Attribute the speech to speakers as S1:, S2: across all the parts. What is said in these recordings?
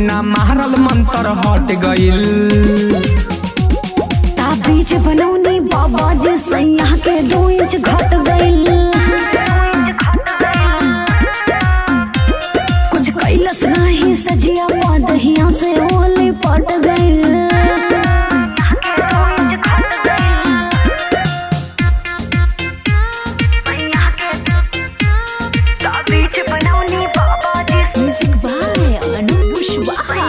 S1: ना मारल मंतर हट गइल
S2: ताबीज बनौनी बाबा जी सैया के दो इंच घट गइल कुछ कैलस नहीं सजिया पादहिया से ओले पट गइल म्यूजिक बाय अनु कुशवाहा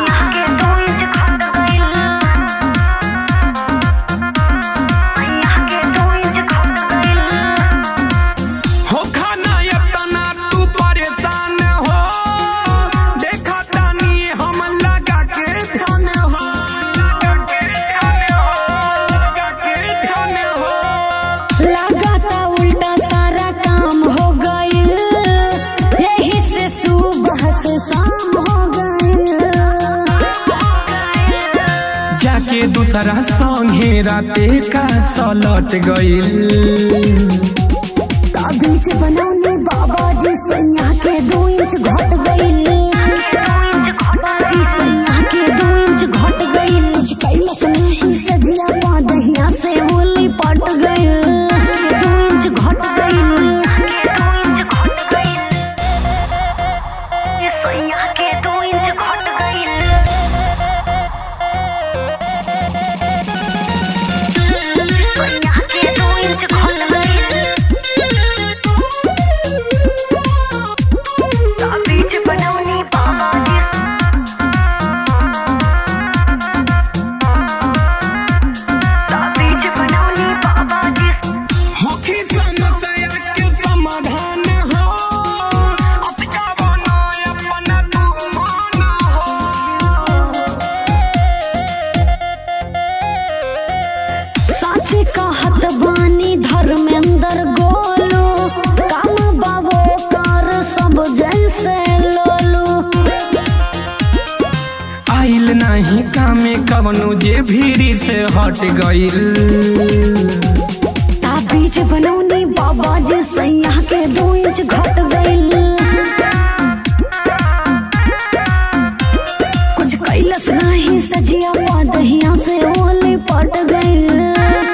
S1: हो खाना इतना तू परेशान हो देखा तानी हम लगा के ध्यान हो लगा के ध्यान हो लगा के ध्यान हो
S2: लगाता उल्टा सारा काम हो गइल यही से सुबह से शाम हो गइल
S1: जाके दूसरा संगे राते का सलट गइल
S2: ताबीज बनौने बाबा जी सैया के दो इंच घट गइल बाबा जी सैया के दो इंच घट गइल कुछ कैलस नहीं सजिया पादहिया से होली पट गइल दो इंच घट
S1: होखी समस्या के समाधान हो अटका बनो अपना तू मान हो
S2: साचे कहत बानी धर्मेंद्र गोलू काम बाबो कर सब जैसे लोलू
S1: आइल नहीं कामे कवनो जे भीड़ी से हट गइल
S2: ताबीज बनौनी बाबा जी सैया के दो इंच घट गइल कुछ कैलस नहीं सजिया पादहिया से ओले पट गइल